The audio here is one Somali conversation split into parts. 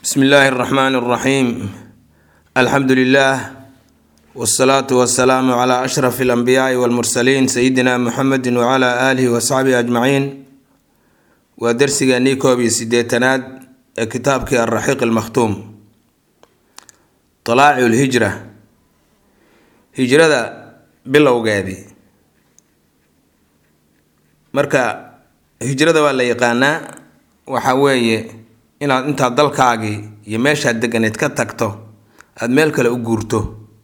bsmi illaahi اraxmaan اraxiim alxamdu lilah wsalaatu wasalaamu cla ashraf اlanbiyaai wاlmursaliin sayidina muxamedi wcla aalihi wasaxbihi ajmaciin waa dersigeenii koob iyo sideetanaad ee kitaabkii alraxiiq almakhtuum talaacu lhijra hijrada bilowgeedii marka hijrada waa la yaqaanaa waxa weeye inaad intaad dalkaagii iyo meeshaad deganeed ka tagto aada meel kale u guurto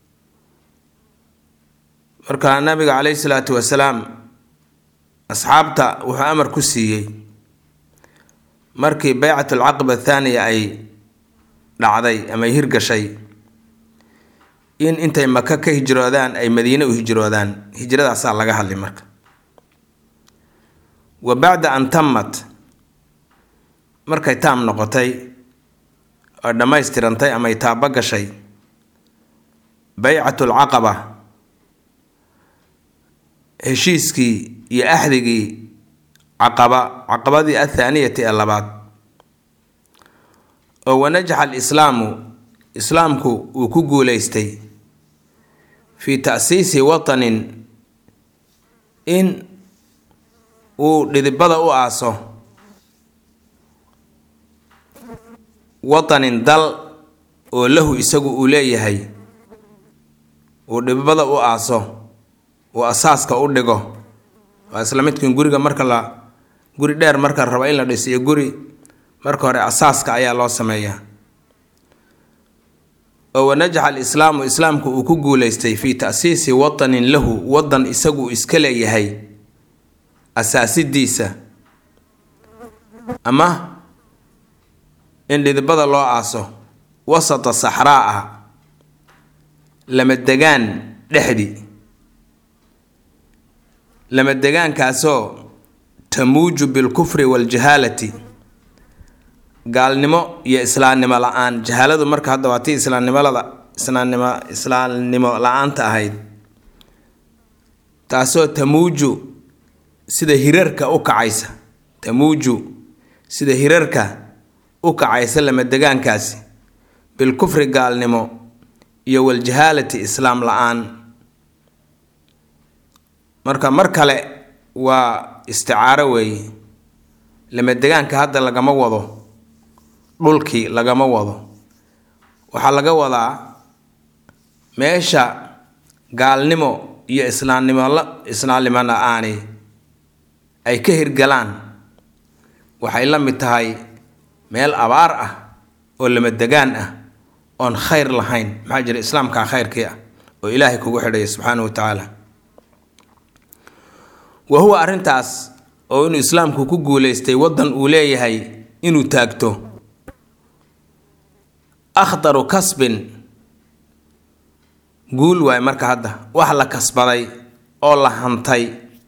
marka nabiga caleyhi salaatu wasalaam asxaabta wuxuu amar ku siiyey markii baycat alcaqaba athaaniya ay dhacday ama ay hirgashay in intay maka ka hijroodaan ay madiine u hijroodaan hijradaasaa laga hadlay marka wa bacda an tamat markay taam noqotay oo dhammaystirantay ama ay taaba gashay baycatu alcaqaba heshiiskii iyo axdigii caqaba caqabadii athaaniyati ee labaad oo wanajaxa alislaamu islaamku uu ku guuleystay fii ta'siisi watanin in uu dhidibada u aaso watanin dal oo lahu isagu uu leeyahay uu dhidibada u aaso uu asaaska u dhigo waa isla midkin guriga marka la guri dheer marka rabo in la dhiso iyo guri marka hore asaaska ayaa loo sameeyaa oo wanajaxa alislaamu islaamku uu ku guuleystay fii ta'siisi watanin lahu wadan isagu iska leeyahay asaasidiisa ama in dhidibada loo aaso wasata saxraa ah lama degaan dhexdii lama degaankaasoo tamuuju bilkufri waaljahaalati gaalnimo iyo islaamnimo la-aan jahaaladu marka hadda waa tii islaamnimolada islaamnimo islaamnimo la-aanta ahayd taasoo tamuuju sida hirarka u kacaysa tamuuju sida hirarka u kacaysa lama degaankaasi bilkufri gaalnimo iyo waljahaalati islaam la-aan marka mar kale waa isticaaro weeye lama degaanka hadda lagama wado dhulkii lagama wado waxaa laga wadaa meesha gaalnimo iyo islaamnimo islaamnimo la-aani ay ka hirgalaan waxay la mid tahay meel abaar ah oo lama degaan ah oon khayr lahayn maxaa jira islaamkaa khayrkii ah oo ilaahay kugu xidhaya subxaana wa tacaala wa huwa arrintaas oo inuu islaamku ku guuleystay waddan uu leeyahay inuu taagto akhdaru kasbin guul waay marka hadda wax la kasbaday oo la hantay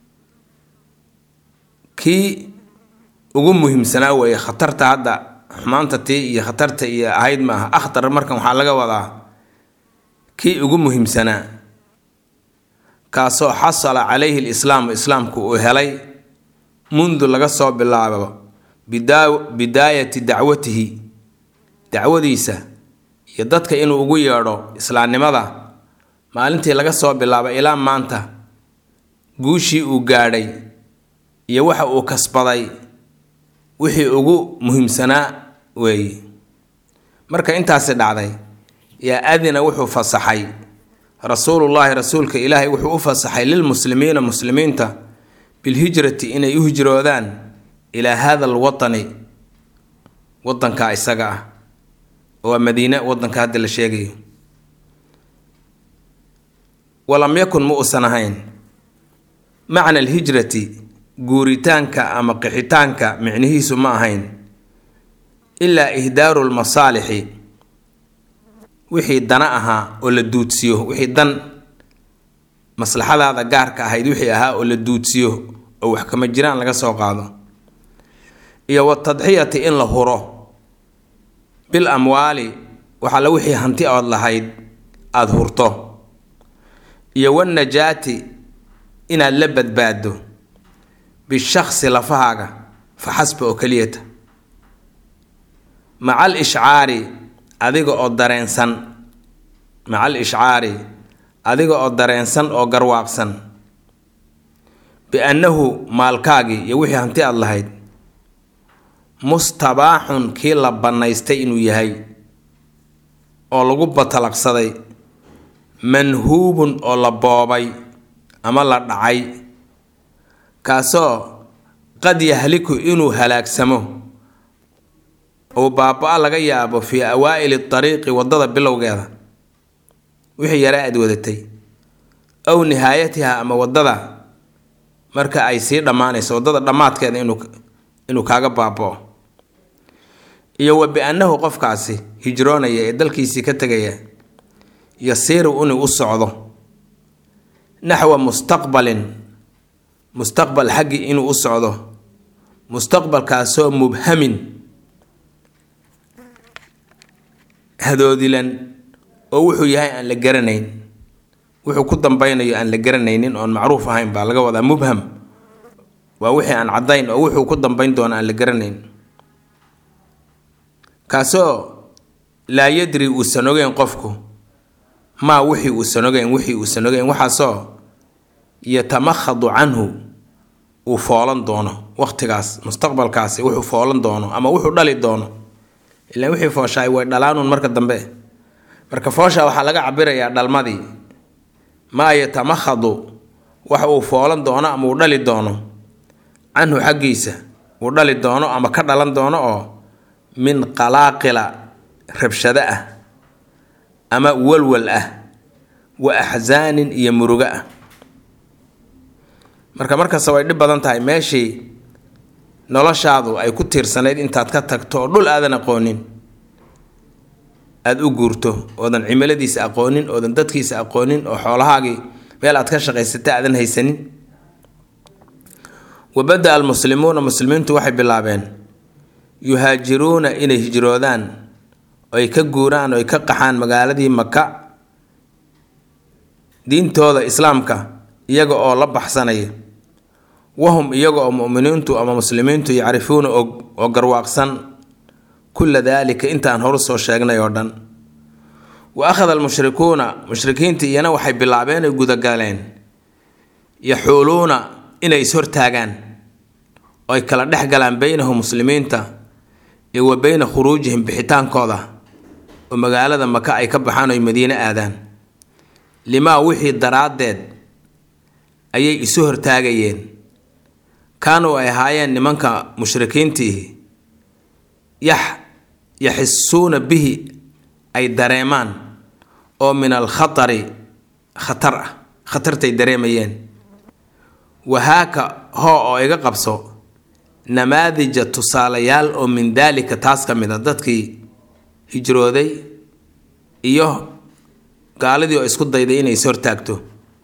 kii ugu muhiimsanaa weeye khatarta hadda xumaanta tii iyo khatarta iyo ahayd ma aha akhtar markan waxaa laga wadaa kii ugu muhiimsanaa kaasoo xasala calayhi lislaamu islaamku uu helay mundu laga soo bilaabo bidaayati dacwatihi dacwadiisa iyo dadka inuu ugu yeedho islaamnimada maalintii laga soo bilaabo ilaa maanta guushii uu gaadhay iyo waxa uu kasbaday wixii ugu muhiimsanaa weeye marka intaasi dhacday yaa adina wuxuu fasaxay rasuulullaahi rasuulka ilaahay wuxuu u fasaxay lilmuslimiina muslimiinta bilhijrati inay u hijroodaan ilaa hada alwatani wadanka isaga ah waa madiine wadanka hadda la sheegayo walam yakun ma uusan ahayn macna alhijrati guuritaanka ama qixitaanka micnihiisu ma ahayn ilaa ihdaaru lmasaalixi wixii dana ahaa oo la duudsiyo wixii dan maslaxadaada gaarka ahayd wixii ahaa oo la duudsiyo oo wax kama jiraan laga soo qaado iyo watadxiyati in la huro bil amwaali waxaala wixii hanti ood lahayd aada hurto iyo wanajaati inaad la badbaado bishaksi lafahaaga fa xasba oo keliyata maca al ishcaari adiga oo dareensan maca al ishcaari adiga oo dareensan oo garwaaqsan biannahu maalkaagii iyo wixii hanti aad lahayd mustabaaxun kii la bannaystay inuu yahay oo lagu batalaqsaday manhuubun oo la boobay ama la dhacay kaasoo qad yahliku inuu halaagsamo uu baaba-a laga yaabo fii awaa'ili dariiqi waddada bilowgeeda wixii yare aad wadatay ow nihaayatiha ama waddada marka ay sii dhammaanayso waddada dhammaadkeeda inuu inuu kaaga baaba-o iyo wa bi-annahu qofkaasi hijroonaya ee dalkiisii ka tegaya yasiiru inuu u socdo naxwa mustaqbalin mustaqbal xaggii inuu u socdo mustaqbalkaasoo mubhamin hadoodilan oo wuxuu yahay aan la garanayn wuxuu ku dambeynayo aan la garanaynin oon macruuf ahayn baa laga wadaa mubham waa wixii aan caddayn oo wuxuu ku dambeyn doono aan la garanayn kaasoo laa yadri uusan ogeyn qofku maa wixii uusan ogeyn wixii uusan ogeyn waxaasoo yatamakhadu canhu uu foolan doono waqtigaas mustaqbalkaasi wuxuu foolan doono ama wuxuu dhali doono ilaan wixii fooshaay way dhalaanuun marka dambe marka foosha waxaa laga cabirayaa dhalmadii maa yatamakhadu wax uu foolan doono ama uu dhali doono canhu xaggiisa uu dhali doono ama ka dhalan doono oo min qalaaqila rabshado ah ama walwal ah wa axsaanin iyo murugo ah marka markasta way dhib badan tahay meeshii noloshaadu ay ku tiirsanayd intaad ka tagto oo dhul aadan aqoonin aada u guurto oodan cimiladiisa aqoonin oodan dadkiisa aqoonin oo xoolahaagii meel aad ka shaqaysata aadan haysanin wabada almuslimuuna muslimiintu waxay bilaabeen yuhaajiruuna inay hijroodaan oy ka guuraan oy ka qaxaan magaaladii maka diintooda islaamka iyaga oo la baxsanaya wahum iyaga oo muminiintu ama muslimiintu yacrifuuna og oo garwaaqsan kulla daalika intaan horu soo sheegnay oo dhan wa akhada almushrikuuna mushrikiinta iyana waxay bilaabeen ay gudagaleen yaxuuluuna inay ishortaagaan oo ay kala dhex galaan beynahum muslimiinta iyo wa beyna khuruujihim bixitaankooda oo magaalada maka ay ka baxaan oy madiine aadaan limaa wixii daraaddeed ayay isu hortaagayeen kaanuu ay ahaayeen nimanka mushrikiintiihi yax yaxisuuna bihi ay dareemaan oo min alkhatari khatar ah khatartay dareemayeen wahaaka hoo oo iga qabso namaadija tusaalayaal oo min daalika taas ka mid a dadkii hijrooday iyo gaaladii oo isku dayday inay is hortaagto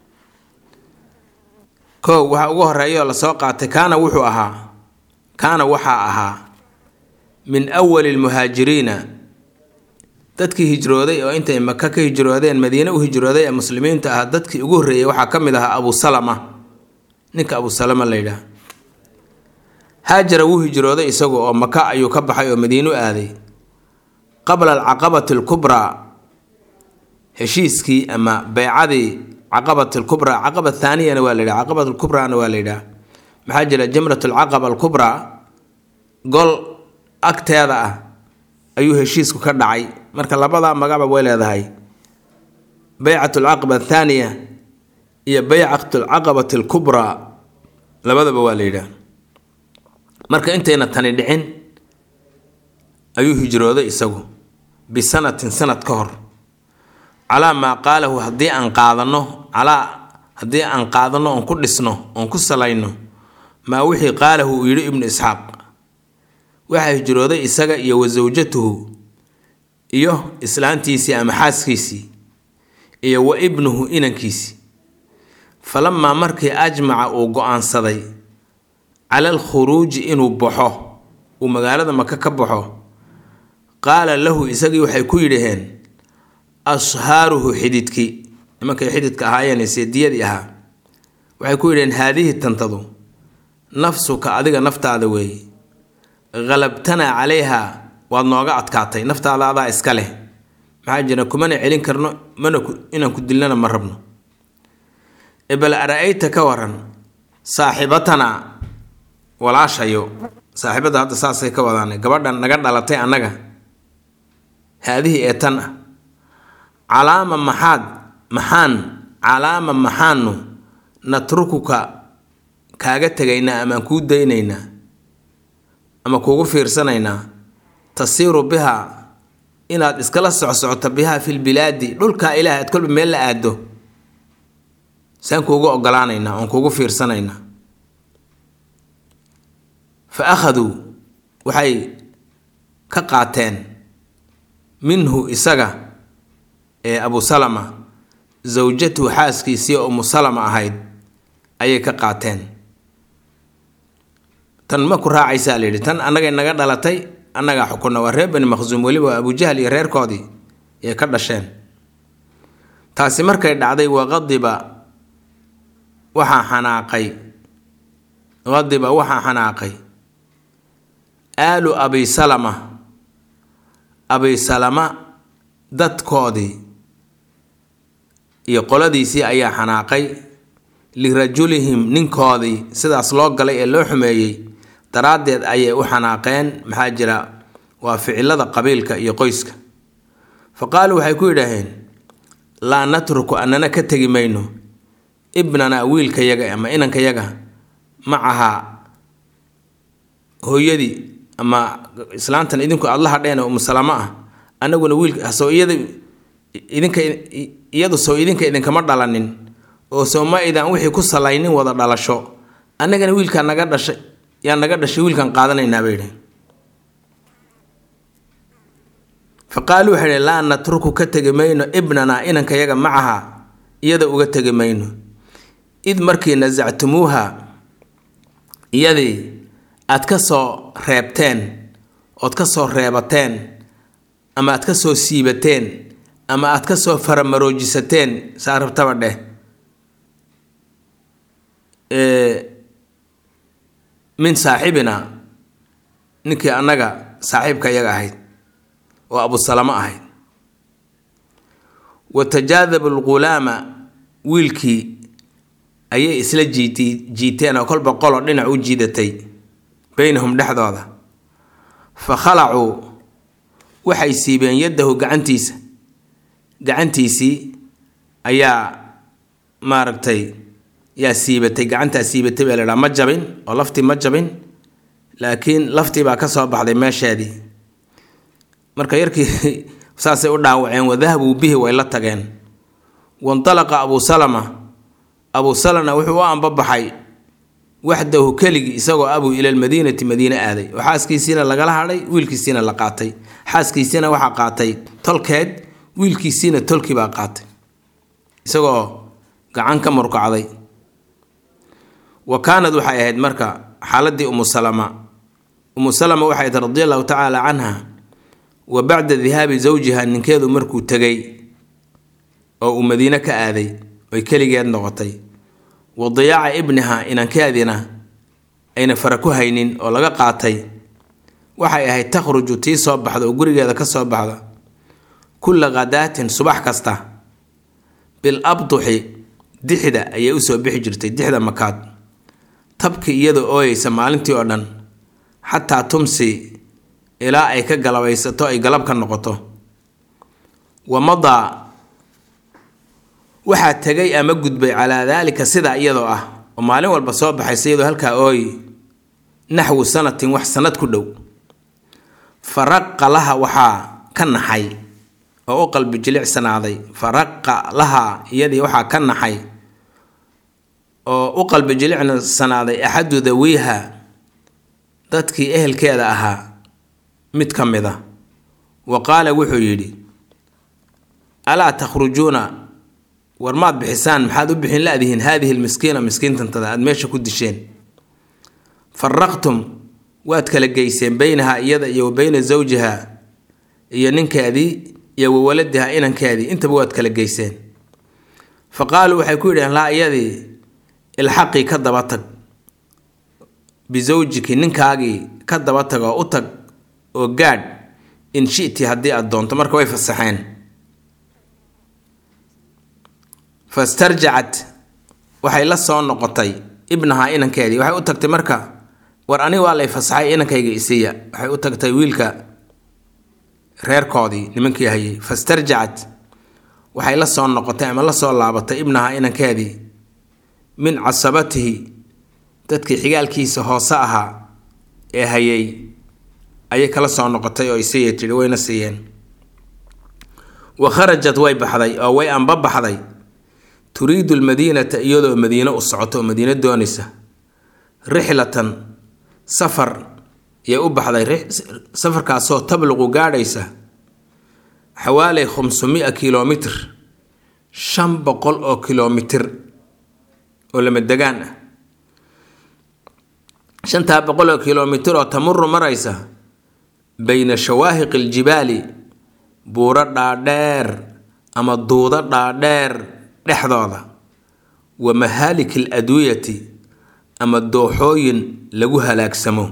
kow waxaa ugu horeeya oo lasoo qaatay kaana wuxuu ahaa kaana waxaa ahaa min awali lmuhaajiriina dadkii hijrooday oo intay maka ka hijroodeen madiine u hijrooday ee muslimiinta ah dadkii ugu horreeyay waxaa ka mid ahaa abu salama ninka abu salama la yidhaah haajara wuu hijrooday isagu oo maka ayuu ka baxay oo madiine u aaday qabla alcaqabati alkubraa heshiiskii ama beycadii caqabat alkubraa caqaba thaaniyana waa la yidhaha caqabat alkubraana waa la yidhaha maxaa jira jamrat alcaqaba alkubraa gol agteeda ah ayuu heshiisku ka dhacay marka labadaa magacba way leedahay beycat alcaqaba athaaniya iyo beycat alcaqabati alkubraa labadaba waa la yidhaha marka intayna tani dhicin ayuu hijrooday isagu bisanatin sanad ka hor calaa maa qaalahu haddii aan qaadano calaa haddii aan qaadano oon ku dhisno oon ku salayno maa wixii qaalahu uu yidhi ibnu isxaaq waxaa hijrooday isaga iyo wa sawjatuhu iyo islaantiisii ama xaaskiisii iyo wa ibnuhu inankiisii falamaa markii ajmaca uu go-aansaday cala alkhuruuji inuu baxo uu magaalada maka ka baxo qaala lahu isagii waxay ku yidhaheen ashaaruhu xididkii nimankay xididka ahaayeen seediyadii ahaa waxay ku yidhaheen haadihi tantadu nafsuka adiga naftaada weeye qalabtanaa calayha waad nooga adkaatay naftaada adaa iska leh maxaa jira kumana celin karno mana inaan ku dilnana ma rabno ebal ara-ayta ka waran saaxiibatana walaashayo saaxiibadda hadda saasay ka wadaan gabadhan naga dhalatay annaga haadihii ee tan ah calaama maxaad maxaan calaama maxaanu natrukuka kaaga tegaynaa amaan kuu daynaynaa ama kuugu fiirsanaynaa tasiiru bihaa inaad iskala socsocoto bihaa filbilaadi dhulkaa ilaah aad kolba meel la aado saan kuugu ogolaanaynaa oon kuugu fiirsanaynaa fa akhaduu waxay ka qaateen minhu isaga ee abu salama zawjatuhu xaaskiisii oo umu salama ahayd ayay ka qaateen tan ma ku raacaysaa la yidhi tan annagay naga dhalatay annagaa xukunna waa reer bani maqsuum weliba abujahl iyo reerkoodii yay ka dhasheen taasi markay dhacday waqadiba waxaa xanaaqay qadiba waxaa xanaaqay aalu abi salama abi salama dadkoodii iyo qoladiisii ayaa xanaaqay lirajulihim ninkoodii sidaas loo galay ee loo xumeeyey daraaddeed ayay u xanaaqeen maxaa jira waa ficilada qabiilka iyo qoyska fa qaaluu waxay ku yidhaaheen laa natruku annana ka tegi mayno ibnanaa wiilkayaga ama inankayaga macahaa hooyadii ama islaantan idinku aada la hadheen oo umusalamo ah annaguna wiilka soo iyada idinka iyadu soo idinka idinkama dhalanin oo soo ma idaan wixii ku salaynin wada dhalasho annagana wiilkaa naga dhashay yaa naga dhashay wiilkan qaadanaynaa bay yidhi fa qaaluu waxay idhi laa natruku ka tegi mayno ibnanaa inankayaga macaha iyada uga tegi mayno id markii nasactumuuha iyadii aad ka soo reebteen ood ka soo reebateen ama aad ka soo siibateen ama aad ka soo faramaroojisateen saa rabtaba dheh min saaxibina ninkii annaga saaxiibka iyaga ahayd oo abusalamo ahayd wa tajaadabu lghulaama wiilkii ayay isla jiiti jiiteen oo kolba qolo dhinac u jiidatay beynahum dhexdooda fa khalacuu waxay siibeen yaddahu gacantiisa gacantiisii ayaa maaragtay yaa siibatay gacantaa siibatay baa laydhaha ma jabin oo laftii ma jabin laakiin laftii baa ka soo baxday meesheedii marka yarkii saasay u dhaawaceen wadahabuu bihi way la tageen wandalaqa abuu salama abuu salana wuxuu u ambabaxay waxdahu keligii isagoo abuu ila lmadiinati madiine aaday oo xaaskiisiina lagala hadhay wiilkiisiina la qaatay xaaskiisiina waxaa qaatay tolkeed wiilkiisiina tolkii baa qaatay isagoo gacan ka murkacday wa kaanad waxay ahayd marka xaaladii umu salama umu salama waxay ahayd radi allahu tacaala canha wa bacda dihaabi zawjiha ninkeedu markuu tegay oo uu madiine ka aaday oy keligeed noqotay wa diyaaca ibniha inankeedina ayna fara ku haynin oo laga qaatay waxay ahayd takhruju tii soo baxda oo gurigeeda ka soo baxda kulla khadaatin subax kasta bil abduxi dixda ayay usoo bixi jirtay dixda makaad tabki iyadoo ooyeysa maalintii oo dhan xataa tumsi ilaa ay ka galabaysato ay galab ka noqoto wa madaa waxaa tegay ama gudbay calaa daalika sidaa iyadoo ah oo maalin walba soo baxaysa iyadoo halkaa ooyi naxwu sanatin wax sanad ku dhow faraqa laha waxaa ka naxay oo u qalbi jilicsanaaday faraqa laha iyadii waxaa ka naxay oo u qalbi jilicsanaaday axadu dawiiha dadkii ehelkeeda ahaa mid ka mid a wa qaala wuxuu yidhi alaa takhrujuuna war maad bixisaan maxaad u bixin la-dihiin haadihi lmiskiina miskiintantada aada meesha ku disheen faraqtum waad kala geyseen beynaha iyada iyo wa beyna zawjiha iyo ninkeedii iyo wa waladiha inankeedii intaba waad kala geyseen fa qaaluu waxay ku yidhaheen laa iyadii ilxaqii ka daba tag bisawjiki ninkaagii ka daba tag oo u tag oo gaadh in shiti haddii aad doonto marka way fasaxeen fastarjacat waxay la soo noqotay ibnahaa inankeedii waxay u tagtay marka war aniga waa lay fasaxay inankayga isiiya waxay u tagtay wiilka reerkoodii nimankii hayay fastarjacat waxay la soo noqotay ama la soo laabatay ibnahaa inankeedii min casabatihi dadkii xigaalkiisa hoose ahaa ee hayay ayay kala soo noqotay oo isiiya tidhi wayna siiyeen wa kharajat way baxday oo way anba baxday turiidu lmadiinata iyadoo madiino u socoto oo madiino doonaysa rixlatan safar yay u baxday safarkaasoo tabluqu gaadhaysa xawaaley khamsumia kilomitr shan boqol oo kilomitir oo lama degaan ah shantaa boqol oo kilomitir oo tamuru maraysa bayna shawaahiqi aljibaali buuro dhaadheer ama duudo dhaadheer dhexdooda wa mahaaliki aladwiyati ama dooxooyin lagu halaagsamo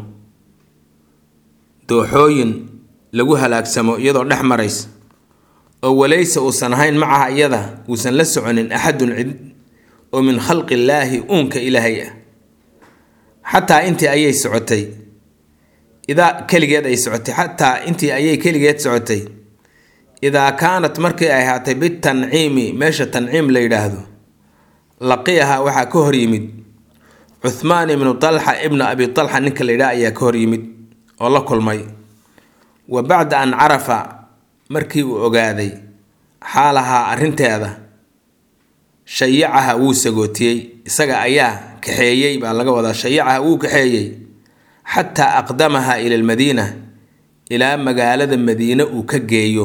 dooxooyin lagu halaagsamo iyadoo dhex maraysa oo walaysa uusan ahayn macaha iyada uusan la soconin axadun cid oo min khalqi illaahi uunka ilaahay ah xataa intii ayay socotay idaa keligeed ay socotay xataa intii ayay keligeed socotay idaa kaanat markii ay ahaatay bitanciimi meesha tanciim la yidhaahdo laqiyaha waxaa ka hor yimid cuhmaan ibnu talxa ibnu abi talxa ninka la yidhaha ayaa ka hor yimid oo la kulmay wa bacda an carafa markii uu ogaaday xaalahaa arrinteeda shayacaha wuu sagootiyey isaga ayaa kaxeeyey baa laga wadaa shayacaha wuu kaxeeyey xataa aqdamaha ila almadiina ilaa magaalada madiine uu ka geeyo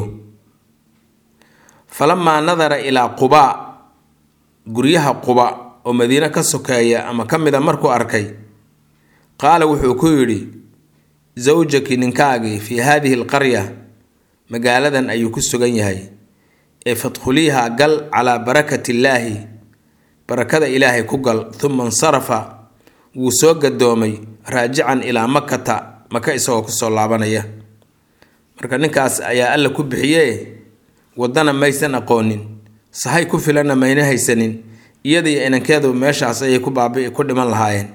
falamaa nadara ilaa qubaa guryaha quba oo madiine ka sokeeya ama ka mida markuu arkay qaala wuxuu ku yidhi zawjaki ninkaagii fii haadihi alqarya magaaladan ayuu ku sugan yahay ee fadkhuliiha gal calaa barakati illaahi barakada ilaahay ku gal uma insarafa wuu soo gadoomay raajican ilaa makata maka isagoo kusoo laabanaya marka ninkaas ayaa alla ku bixiye waddana maysan aqoonin sahay ku filanna mayna haysanin iyadaiyo inankeedu meeshaas ayay ku baabi ku dhiman lahaayeen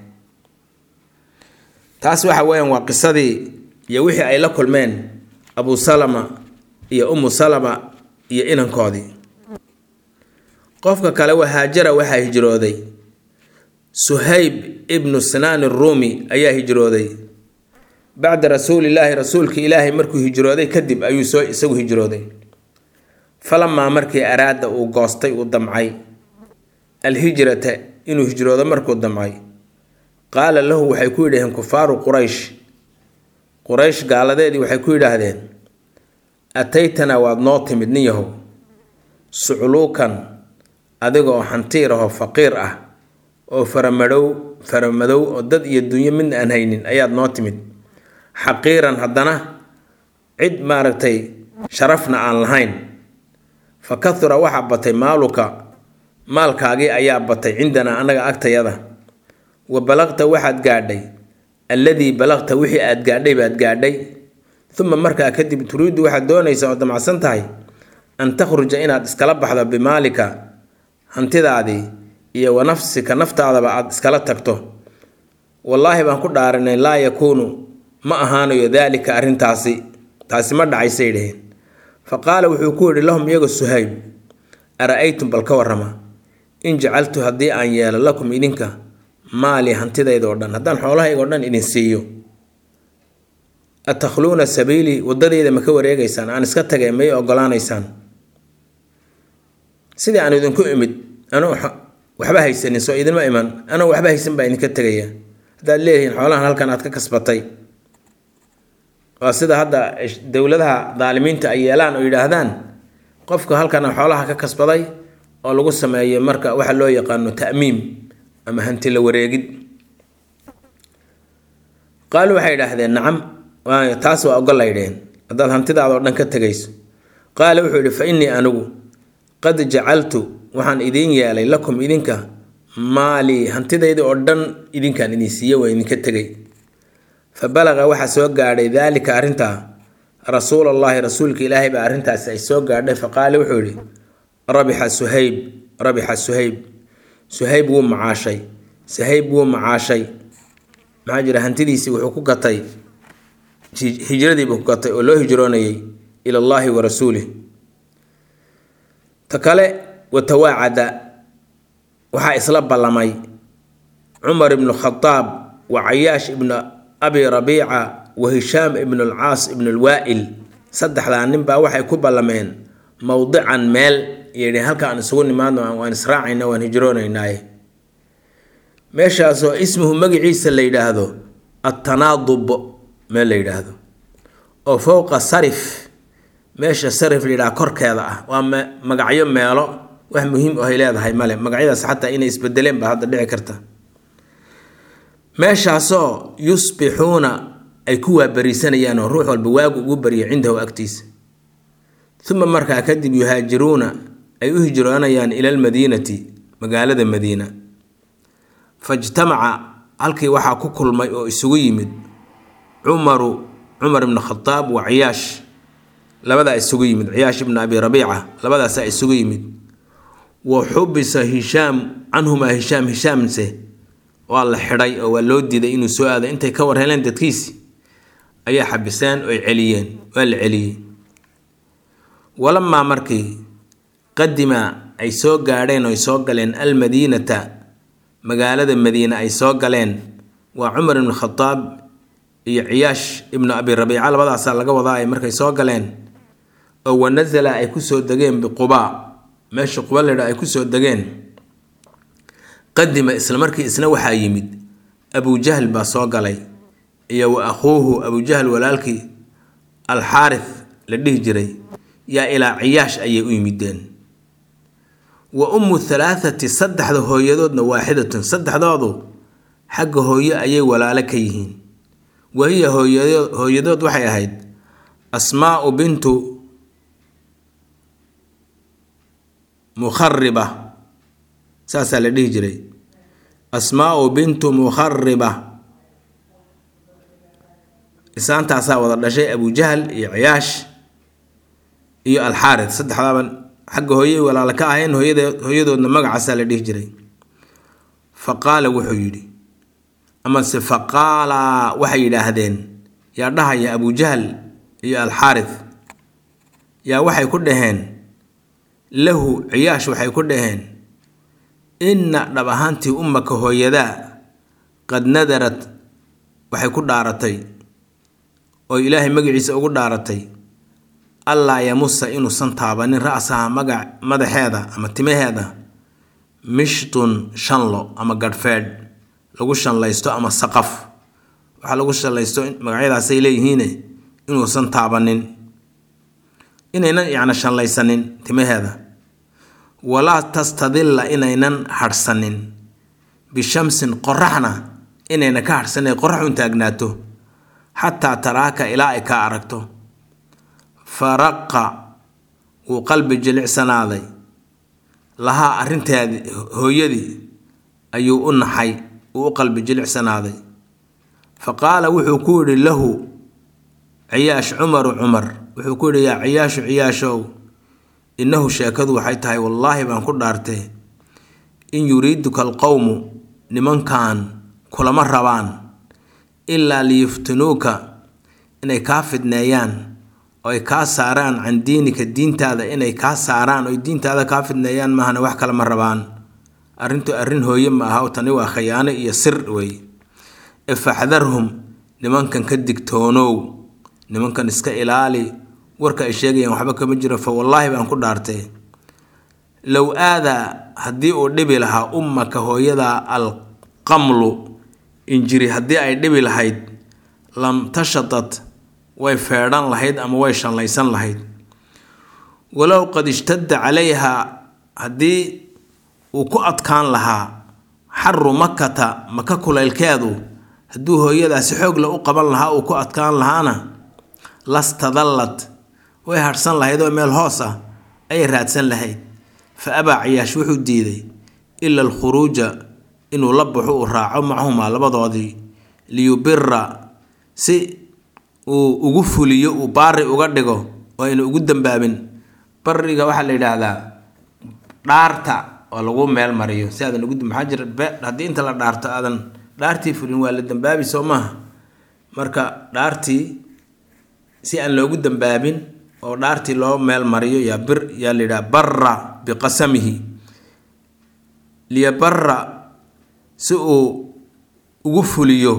taas waxa weeyaan waa qisadii iyo wixii ay la kulmeen abu salama iyo umu salama iyo inankoodii qofka kale wahaajara waxaa hijrooday suhayb ibnu sinaan ruumi ayaa hijrooday bacda rasuulillaahi rasuulka ilaahay markuu hijrooday kadib ayuu soo isagu hijrooday falamaa markii araada uu goostay uu damcay alhijrata inuu hijroodo markuu damcay qaala lahu waxay ku yidhaheen kufaaru quraysh quraysh gaaladeedii waxay ku yidhaahdeen ataytanaa waad noo timid nin yahow sucluukan adiga oo xantiir ahoo faqiir ah oo faramadhow faramadow oo dad iyo dunyo midna aan haynin ayaad noo timid xaqiiran haddana cid maaragtay sharafna aan lahayn fa kahura waxaa batay maaluka maalkaagii ayaa batay cindanaa annaga agtayada wa balaqta waxaad gaadhay alladii balaqta wixii aad gaadhay baad gaadhay uma markaa kadib turiiddu waxaad doonaysaa oo damacsan tahay an takhruja inaad iskala baxdo bimaalika hantidaadii iyo wa nafsika naftaadaba aad iskala tagto wallaahi baan ku dhaaranay laa yakuunu ma ahaanayo daalika arrintaasi taasi ma dhacaysay dhaheen fa qaala wuxuu ku yidhi lahum iyaga suhayb ara-aytum bal ka warrama in jacaltu haddii aan yeelo lakum idinka maali hantidayda oo dhan haddaan xoolahayga o dhan idin siiyo atakhluuna sabiilii wadadeyda ma ka wareegaysaan aan iska tagay may ogolaanaysaan sidii aan idinku imid anuu waxba haysanin soo idinma iman anuu waxba haysan baa idinka tegaya haddaad leedihiin xoolahan halkan aad ka kasbatay waa sida hadda dowladaha daalimiinta ay yeelaan oo yidhaahdaan qofka halkan xoolaha ka kasbaday oo lagu sameeyo marka waxa loo yaqaano ta'miim ama hanti la wareegid qaalu waxay idhaahdeen nacam taas waa ogollaydheen haddaad hantidaada oo dhan ka tegayso qaala wuxuu yidhi fa innii anigu qad jacaltu waxaan idiin yeelay lakum idinka maalii hantidayda oo dhan idinkaan idin siiye waa idinka tegay fa balaqa waxaa soo gaadhay daalika arrintaa rasuul allahi rasuulka ilaahay baa arrintaasi ay soo gaadhay faqaale wuxuu yihi rabixa suhayb rabixa suhayb suhayb wuu macaashay suhayb wuu macaashay maxaa jira hantidiisii wuxuu ku gatay hijradiibuu ku gatay oo loo hijroonayay ila allahi wa rasuulih ta kale watawaacada waxaa isla ballamay cumar ibnu khadaab wa cayaash ibnu abi rabiica wa hishaam ibnu alcaas ibnu alwaa'il saddexdaa nin baa waxay ku ballameen mowdican meel yidhi halka aan isugu nimaadno waan israacayna waan hijroonaynaaye meeshaasoo ismuhu magaciisa la yidhaahdo attanaadub meel la yidhaahdo oo fowqa sarif meesha sarif la yidhaha korkeeda ah waa magacyo meelo wax muhiim ahay leedahay male magacyadaas xataa inay isbedeleen baa hadda dhici karta meeshaasoo yusbixuuna ay ku waabariisanayaan oo ruux walba waagu ugu barya cindahu agtiisa uma markaa kadib yuhaajiruuna ay u hijroonayaan ila almadiinati magaalada madiina fajtamaca halkii waxaa ku kulmay oo isugu yimid cumaru cumar ibnu khadaab wa ciyaash labadaa isugu yimid ciyaash ibnu abi rabiica labadaasaa isugu yimid wa xubisa hishaam canhumaa hishaam hishaamse waa la xidhay oo waa loo diiday inuu soo aado intay ka war heleen dadkiisi ayaa xabiseen oy celiyeen waa la celiyey walamaa markii qadima ay soo gaadheen oy soo galeen almadiinata magaalada madiine ay soo galeen waa cumar ibnu khadaab iyo ciyaash ibnu abi rabiica labadaasaa laga wadaa ay markay soo galeen oo wanasala ay kusoo degeen biqubaa meesha quba ledha ay kusoo degeen qadima isla markii isna waxaa yimid abujahl baa soo galay iyo wa akhuuhu abujahl walaalkii alxaarith la dhihi jiray yaa ilaa ciyaash ayay u yimideen wa ummu halaathati saddexda hooyadoodna waaxidatun saddexdoodu xagga hooyo ayay walaalo ka yihiin wahiya hooyadood waxay ahayd asmaau bintu mukhariba saasaa la dhihi jiray asmaau bintu mukhariba isaantaasaa wada dhashay abujahl iyo ciyaash iyo alxaarid saddexdaaba xagga hooyay walaalo ka ahayn hooyadoodna magacaasaa la dhihi jiray fa qaala wuxuu yidhi amase fa qaala waxay yidhaahdeen yaa dhahaya abujahl iyo alxaarid yaa waxay ku dhaheen lahu ciyaash waxay ku dhaheen inna dhab ahaantii ummaka hooyadaa qad nadarad waxay ku dhaaratay oo ilaahay magaciisa ugu dhaaratay allaa yamusa inuusan taabanin ra-saha magac madaxeeda ama timaheeda mishtun shanlo ama gadhfeedh lagu shanlaysto ama saqaf waxaa lagu shanlaysto magacyadaasay leeyihiine inuusan taabanin inaynan yacni shanlaysanin timaheeda walaa tastadilla inaynan hadhsanin bishamsin qoraxna inayna ka hadhsanin qorax un taagnaato xataa taraaka ilaa ay ka aragto faraqa wuu qalbi jilicsanaaday lahaa arrinteedii hooyadii ayuu u naxay uu u qalbi jilicsanaaday fa qaala wuxuu ku yidhi lahu ciyaash cumaru cumar wuxuu ku yidhi yaa ciyaashu ciyaashow innahu sheekadu waxay tahay wallaahi baan ku dhaartee in yuriiduka alqowmu nimankan kulama rabaan ilaa liyuftinuuka inay kaa fidneeyaan oo ay kaa saaraan can diinika diintaada inay kaa saaraan oy diintaada kaa fidneeyaan maahana wax kale ma rabaan arrintu arrin hooye ma aha tani waa khayaano iyo sir wey ifaxdarhum nimankan ka digtoonow nimankan iska ilaali warka ay sheegayaan waxba kama jiro fa wallaahi baan ku dhaartay low aadaa haddii uu dhibi lahaa ummaka hooyada alqamlu injiri haddii ay dhibi lahayd lam tashatat way feedhan lahayd ama way shallaysan lahayd walow qad ishtadda calayha haddii uu ku adkaan lahaa xaru makata maka kulaylkeedu hadduu hooyadaasi xoogla u qaban lahaa uu ku adkaan lahaana lastadallad way hadhsan lahayd oo meel hoos ah ayay raadsan lahayd fa abaa ciyaash wuxuu diiday ila alkhuruuja inuu la baxo uu raaco macahumaa labadoodii liyubira si uu ugu fuliyo uu baari uga dhigo oo ayna ugu dambaabin bariga waxaa la yidhaahdaa dhaarta oo lagu meel mariyo si aadan ugu maxaa jira haddii inta la dhaarto aadan dhaartii fulin waa la dambaabi soo maaha marka dhaartii si aan loogu dambaabin oo dhaartii loo meel mariyo yaa bir yaa la yidhaha barra biqasamihi liyabara si uu ugu fuliyo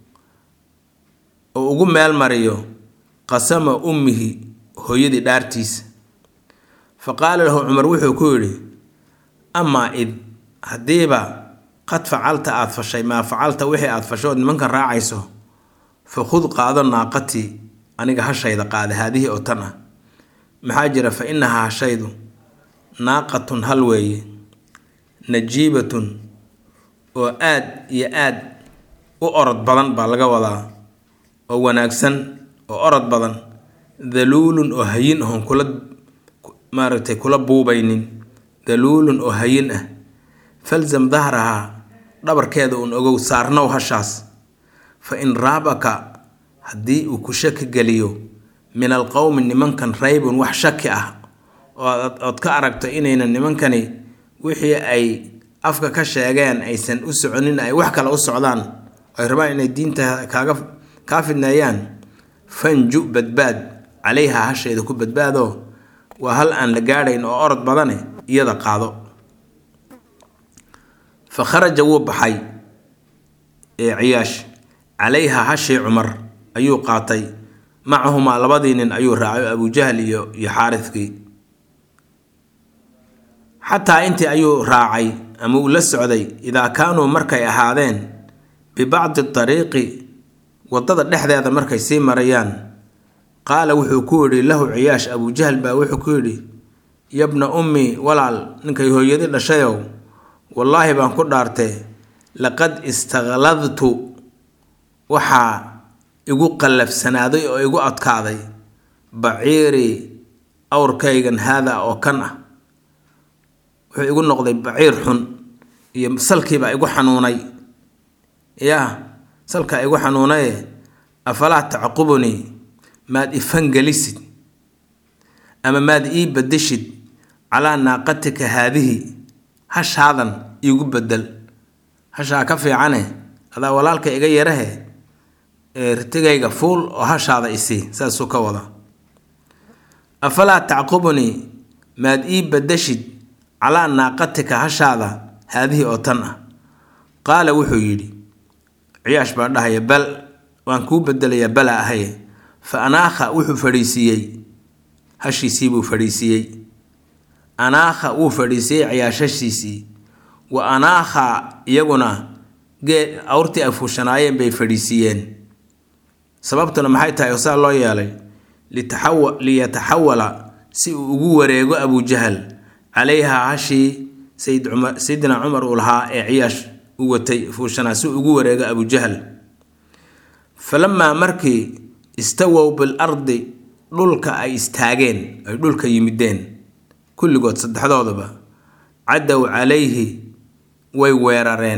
oo ugu meel mariyo qasama ummihi hooyadii dhaartiisa fa qaala lahu cumar wuxuu ku yidhi amaa id haddiiba qad facalta aada fashay maa facalta wixii aada fashood nimankan raacayso fa khud qaado naaqatii aniga hashayda qaada haadihii oo tan ah maxaa jira fa innahaa hashaydu naaqatun hal weeye najiibatun oo aad iyo aad u orod badan baa laga wadaa oo wanaagsan oo orod badan daluulun oo hayin ahon kula maaragtay kula buubaynin daluulun oo hayin ah falzam dahrahaa dhabarkeeda uun ogow saarnow hashaas fa in raabaka haddii uu ku shaki geliyo min alqowmi nimankan raybun wax shaki ah ood ka aragto inaynan nimankani wixii ay afka ka sheegeen aysan u soconin ay wax kale u socdaan ay rabaan inay diinta kaaga kaa fidneeyaan fanju badbaad calayha hasheeda ku badbaado waa hal aan la gaadhayn oo orod badane iyada qaado fa kharaja wuu baxay ee ciyaash calayha hashii cumar ayuu qaatay macahumaa labadii nin ayuu raacay abujahl iyo iyo xaaridkii xataa intii ayuu raacay ama uu la socday idaa kaanuu markay ahaadeen bibacdi dariiqi waddada dhexdeeda markay sii marayaan qaala wuxuu ku yidhi lahu ciyaash abujahl baa wuxuu ku yidhi yabna ummi walaal ninkay hooyadi dhashayow wallaahi baan ku dhaartee laqad istaqladtu waxaa igu qallafsanaaday oo igu adkaaday baciirii awrkaygan haada oo kan ah wuxuu igu noqday baciir xun iyo salkiibaa igu xanuunay yaa salkaa igu xanuunaye afalaa tacqubunii maad ifangelisid ama maad ii badeshid calaa naaqatika haadihi hashaadan iigu bedel hashaa ka fiicane adaa walaalka iga yarahe ee ritigayga fuul oo hashaada isii saasuu ka wada afalaa tacqubunii maad ii badeshid calaa naaqatika hashaada haadihii oo tan ah qaala wuxuu yidhi ciyaash baa dhahaya bal waan kuu bedelayaa bala ahaye fa anaakha wuxuu fadhiisiiyey hashiisii buu fadhiisiiyey anaakha wuu fadhiisiiyey ciyaash hashiisii wa anaakha iyaguna gee awrtii ay fuushanaayeen bay fadhiisiiyeen sababtuna maxay tahay oo saa loo yeelay litaxawa liyataxawala si uu ugu wareego abujahal calayha hashii sayid cumar sayidina cumar uu lahaa ee ciyaash u watay fuushanaa si uu ugu wareego abujahal falamaa markii istawow bil ardi dhulka ay istaageen ay dhulka yimideen kulligood saddexdoodaba cadow calayhi way weerareen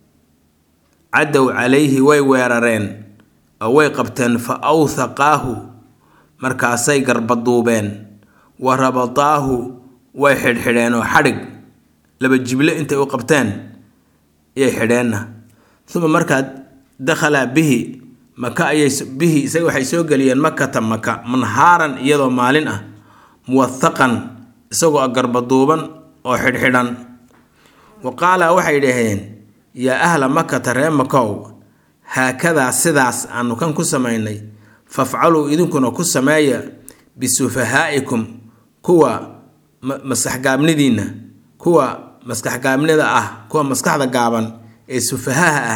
cadow calayhi way weerareen oo way qabteen fa awthaqaahu markaasay garbaduubeen wa rabadaahu way xidhxidheen oo xadhig laba jible intay u qabteen ayay xidheenna uma markaa dakhalaa bihi maka ayay bihi isaga waxay soo geliyeen makata maka manhaaran iyadoo maalin ah muwathaqan isagoo garbaduuban oo xidhxidhan wa qaala waxay dhaheen yaa ahla makata ree makow haakadaa sidaas aanu kan ku samaynay fafcaluu idinkuna ku sameeya bisufahaa'ikum kuwa maskaxgaabnidiinna kuwa maskaxgaabnida ah kuwa maskaxda gaaban ee sufahaha ah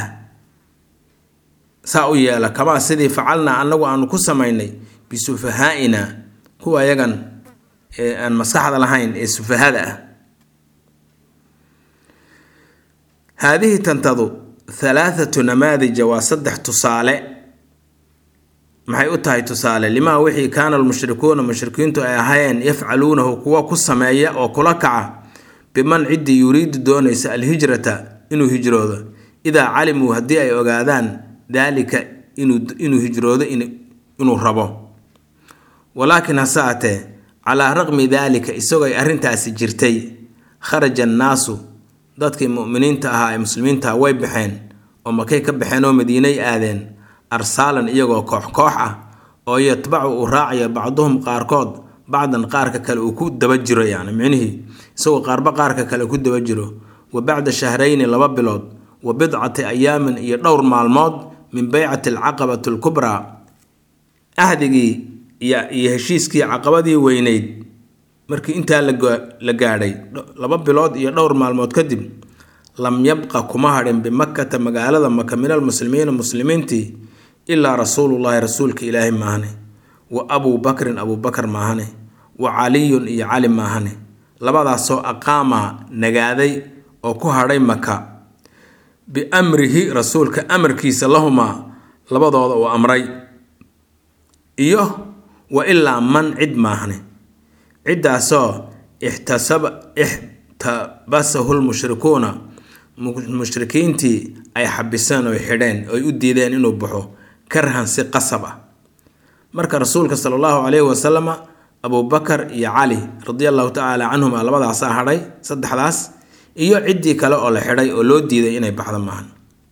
saa u yeela kamaa sidii facalnaa annagu aanu ku samaynay bisufahaa'ina kuwa yagan ee aan maskaxda lahayn ee sufahada ah haadihi tantadu halaathatu namaadija waa saddex tusaale maxay u tahay tusaale limaa wixii kaana almushrikuuna mushrikiintu ay ahaayeen yafcaluunahu kuwa ku sameeya oo kula kaca biman ciddii yuriidu doonaysa alhijrata inuu hijroodo idaa calimuu haddii ay ogaadaan daalika inuu hijroodo inuu rabo walaakin hase atee calaa raqmi daalika isagoo ay arrintaasi jirtay kharaja annaasu dadkii mu'miniinta ahaa ee muslimiinta way baxeen oo makay ka baxeen oo madiinay aadeen arsaalan iyagoo koox koox ah oo yatbacu uu raacayo bacduhum qaarkood bacdan qaarka kale uu ku daba jiro yani micnihii isagoo qaarba qaarka kale ku daba jiro wa bacda shahrayni laba bilood wa bidcati ayaamin iyo dhowr maalmood min beycati alcaqabati alkubraa ahdigii iyo heshiiskii caqabadii weyneyd markii intaa la gaadhay laba bilood iyo dhowr maalmood kadib lam yabqa kuma hadhin bimakkata magaalada maka min almuslimiina muslimiintii ilaa rasuulullaahi rasuulka ilaahi maahane wa abuu bakrin abuu bakar maahane wa caliyun iyo cali maahane labadaasoo aqaama nagaaday oo ku hadhay maka biamrihi rasuulka amarkiisa lahumaa labadooda uu amray iyo wa ilaa man cid maahne ciddaasoo ixtasaba ixtabasahu lmushrikuuna mushrikiintii ay xabiseen oy xidheen oy u diideen inuu baxo karhan si qasab ah marka rasuulka sala allahu caleyhi wasalama abubakar iyo cali radia allahu tacaala canhuma labadaasaa hadhay saddexdaas iyo ciddii kale oo la xidhay oo loo diiday inay baxdo maahan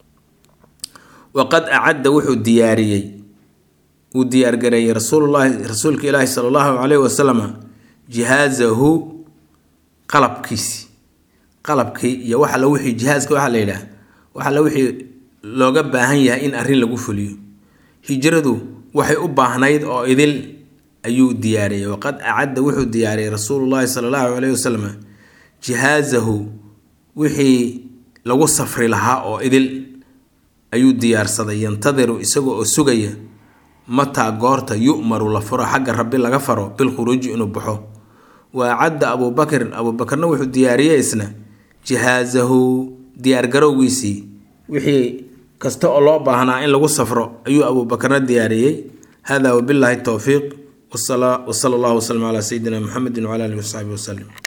waqad acadda wuxuu diyaariyey uu diyaargareeyey rasuulullahi rasuulka ilaahi sala allahu caleyhi wasalama jihaazahu qalabkiisi qalabkii iyo wax alla wixii jihaaska waxaa la yidhaah wax alla wixii looga baahan yahay in arrin lagu fuliyo hijradu waxay u baahnayd oo idil ayuu diyaariyey waqad acadda wuxuu diyaariyey rasuulullahi sala allahu caleyhi wasalam jihaazahu wixii lagu safri lahaa oo idil ayuu diyaarsaday yantadiru isagoo oo sugaya mataa goorta yu'maru la furo xagga rabbi laga faro bilkhuruuji inuu baxo wa acadda abuubakrin abuubakarna wuxuu diyaariyey isna jihaazahu diyaargarowgiisii wixii kasta oo loo baahnaa in lagu safro ayuu abuubakarna diyaariyey hada wabillaahi towfiiq wasala allahu waslama calaa sayidina muxamedin wcala alihi wasaxbi wasalim